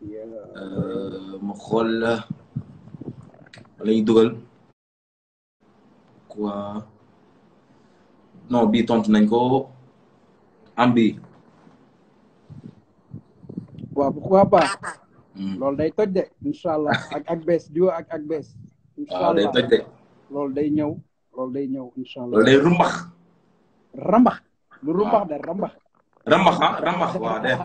Euh, ma xool la ñuy dugal quoi non bii tontu nañ ko am bi waaw pourquoi pas Hmm. loolu day toj de incha allah ak ak bees duo ak ak bees incha waaw day allah toj de loolu day ñëw loolu day ñëw incha allah loolu day rumbax rambax lu rumbax de rambax rambax ah rambax waaw de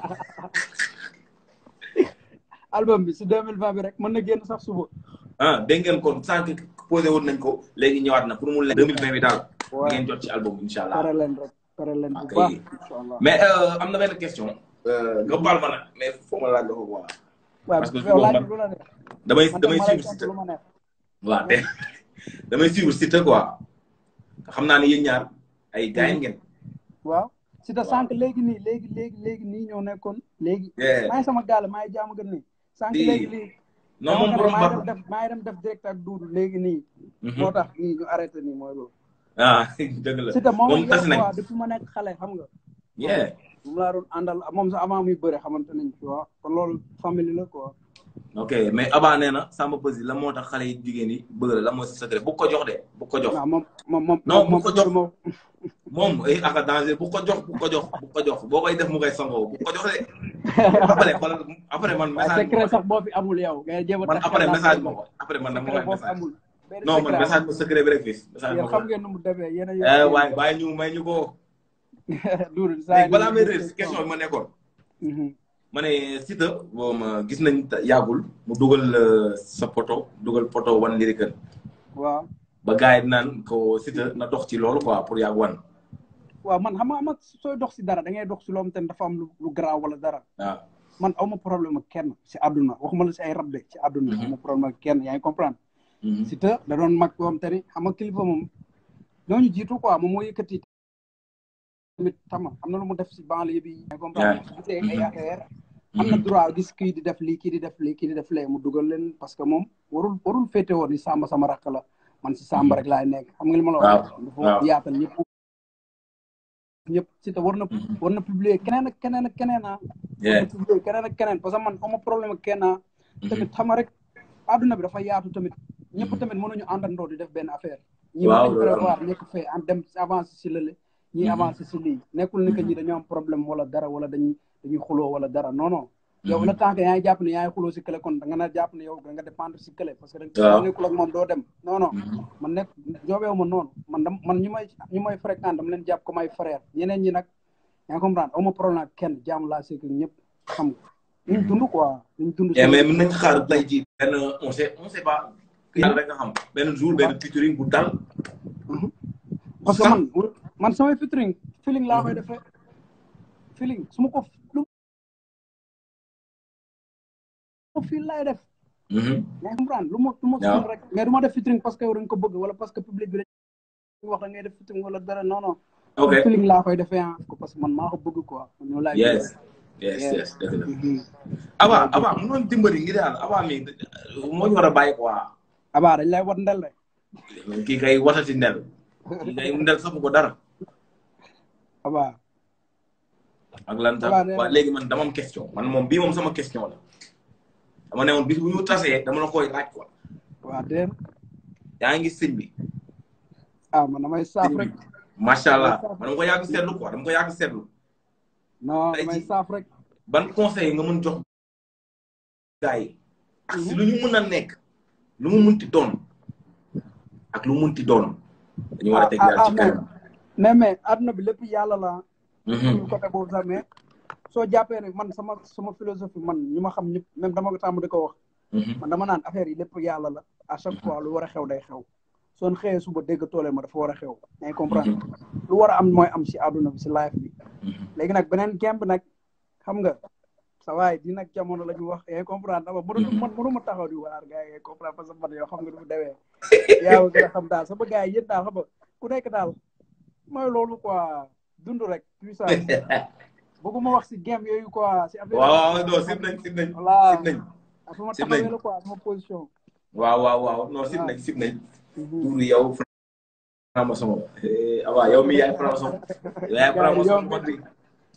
album bi si 2020 bi rek mën na génn sax suba ah dégg ngeen kon sànq posé woon nañ ko léegi ñëwaat na pour mu leen 2020 bi daal di waaw ngeen jot ci album bi incha allah pare leen rek pare leen bu Ok. baax incha allah mais euh, am na benn question euh, nga baal ma nag mais foo ma laaj la ko quoi waaw parce que yow laaj man- lu la neex damay man damay tam ma lay suivre tontu Siteu lu ma neex waaw te damay suivre Siteu quoi xam naa ne yéen ñaar ay gars ngeen waaw si ta Waaw. sànq léegi nii léegi léegi léegi nii ñoo nekkoon léegi Yeah. maa ngi sama gaale maa ngi jaamu gën nii sànq Di- léegi nii non moom borom maa baax ngi dem def maa ngi dem def direct ak duudu léegi nii Mhm. moo tax nii ñu arrêté nii mooy loolu ah dëgg la si ta moom moom tas yow nañ quoi depuis ma nekk xale xam nga yeah moom laa doon àndal moom sax avant muy bëre xamante nañ tu vois kon loolu famille la quoi ok mais Aba nee na Samba Peuzzi la moo tax xale yi jigéen yi bëgg la la moo si secret bu ko jox de bu ko jox waaw moom moom moom Non, bu moom ko jox. moom moom ay aka danger bu ko jox bu ko jox bu ko jox boo koy def mu koy sangoo bu ko jox de après xoolal après man waaye message secret sax boo fi amul yow ngay jéem a man tax après xel message laa ma ko après man dama secret koy boo fi message amul benn non man secret message amul. ma secret bi rek fii message yéen ma xam ko ngeen nu mu demee yéen a eh waaye bàyyi ñu may ñu ko duudu saa léegi balaa may réer si question bi ma nekkoon Mhm. ma ne Siteu boo ma gis nañ ta- yàggul mu dugal euh, sa photo dugal photo wan lyrical waaw ba gars yi naan ko Siteu na dox ci loolu quoi pour yàgg wan waaw man xam nga xam nga sooy dox si dara da ngay dox si loo xamante ne dafa am lu lu garaaw wala dara waaw man awma problème ak kenn si àdduna waxuma la si ay rab de si àdduna Mhm. awma problème ak kenn yaa ngi comprendre Mhm. si te da doon mag boo xamante ni xam nga kilifa moom ñooñu jiitu quoi moom moo yëkkati tamit tama am na lu mu def si banlieue bi yaa ngi comprendre su gisee ay affaire am na droit gis kii di def lii kii di def lii kii di def lee mu dugal leen parce que moom warul warul féete woon ni Samba sama rakk la man si Samba rek laay nekk xam nga li ma la wax Waaw, dafa waaw. yaatal ñëpp ñëpp si te war na Mhm. war na publier keneen ak keneen ak keneen ah war Yeah. na publier keneen ak keneen parce que man ama problème ak kenn ah tamit xam nga rek àdduna bi dafa yaatu tamit ñëpp tamit mënuñu àndandoo di def benn affaire ñi Waaw, mën nañ loolu am prévoir nekk fee en dem avancé si lële ñi Mhm. avancé si lii nekkul ni que ñi dañoo am problème wala dara wala dañuy dañuy xuloo wala dara non non yow Mhm. le temps que yaa ngi jàpp ne yaa ngi xuloo si kële kon da nga na jàpp ne yow da nga dépendre si kële parce que da Waaw. nga nekkul ak moom doo dem non non Mhm. man nekk joobeewu ma noonu man dam man ñu may ñu may fréquente dama leen jàpp comme ay frère ñeneen ñi nag yaa ngi comprendre aw ma problème ak kenn jàmm laa seeg ak ñëpp xam nga ñu dund quoi ñu dund Yeah, mais mën nañ xaar tey jii benn on sait on sait pas yàlla rek nga xam benn jour benn featuring bu dal parce que sax. man man samay featuring feeling laa koy defee feeling su ma ko lu ma fii laay def Mhm. yaa ngi comprendre lu ma lu ma Waaw. fii rek mais du ma def featuring parce que yow da nga ko bëgg wala parce que public bi dañ wax da ngay def featuring wala dara non non ok feeling laa koy defee ah parce que man maa ko bëgg quoi man ñoo laay yes yes Yeah. yes dëgg la Mhm. Aba Aba mu doon dimbali ngir yàlla Aba mi moo ñu war a bàyyi quoi abaa dañ lay wat ndel rek kii kay watati ndel kii kay ndel safu ko dara abaa ak lan tam Aba nee na- waaw léegi man dama am question man moom bii moom sama question la dama ne woon bis bu ñu tasee dama la koy laaj quoi waa déen yaa ngi sëñ bi ah man damay saaf rek macha allah man dama ko yàgg seetlu quoi dama ko yàgg seetlu non Tey damay jii- saaf rek ban conseil nga mën jox gars yi ak si lu ñu mën a nekk lu mu munti doon ak lu mu munti doon dañu war a teg yàlla ci kanam mais mais adduna bi lépp yàlla la Mhm. ñu côté boobu sax mais soo jàppee ne man sama sama philosophie man ñu ma xam ñëpp même dama ko tàmm di ko wax Mhm. man dama naan affaire yi lépp yàlla la à chaque fois lu war a xew day xew soon xëyee suba dégg toole ma dafa war a xew yaa ngi comprendre lu war a am mooy am si adduna bi si life bi Mhm. léegi nag beneen gemb nag xam nga sa waay di nag jamono la ñu wax yaa ngi comprendre dama mënu man mënu ma taxaw di waar gars yi yaa ngi comprendre parce que man yow xam nga du mu demee yaa ngi gën a xam daal sama gars yi yéen daal xam nga ku nekk daal mooy loolu quoi dund rek puissance bëgguma wax si game yooyu quoi si affaire waaw waaw non sib nañ sib nañ voilà sib nañ ah fu ma sib taxawee nañ. la quoi sama position waaw waaw waaw non sib nañ sib nañ tuuru yow franc-maçon la Eh, Aba yow mi yaay franc-maçon yow yaay franc-maçon bu mag bi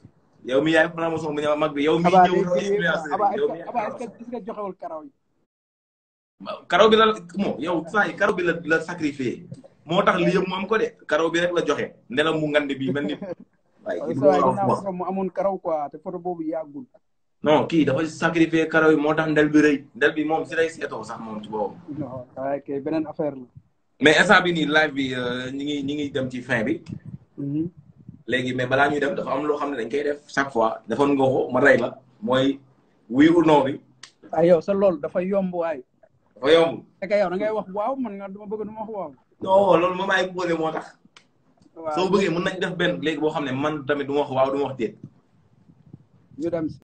yow mi yaay franc-maçon bu ñëw mag bi yow mi Aba ñëw day roy grillé quoi influenceur Aba yi yow mi est-ce que Aba est-ce que est-ce que joxewul karaw yi karaw bi la moo yow saa yi karaw bi la la sacrifié moo tax li yëpp mu am ko de karaw bi rek la joxe ndelam mu ngand bi mel ni waaye kii sa waay bu dinaa wax photo mu amoon karaw quoi te photo boobu yàggul non kii dafa sacrifié karaw yi moo tax ndel bi rëy ndel bi moom si lay seetoo sax moom ci boppam non waaye kay beneen affaire la mais instant bi nii live bi ñi ngi ñi ngi dem ci fin bi Mhm. léegi mais balaa ñuy dem dafa am loo xam ne dañ koy def chaque fois defoon nga ko ma rey la mooy oui ou non bi ay yow sa loolu dafa yomb waay dafa yomb te kay yow da ngay wax waaw man nga dama bëgg du ma wax waaw non loolu moom ay posé moo tax waaw soo bëggee mën nañ def benn léegi boo xam ne man tamit du ma wax waaw du ma wax déet ñu dem si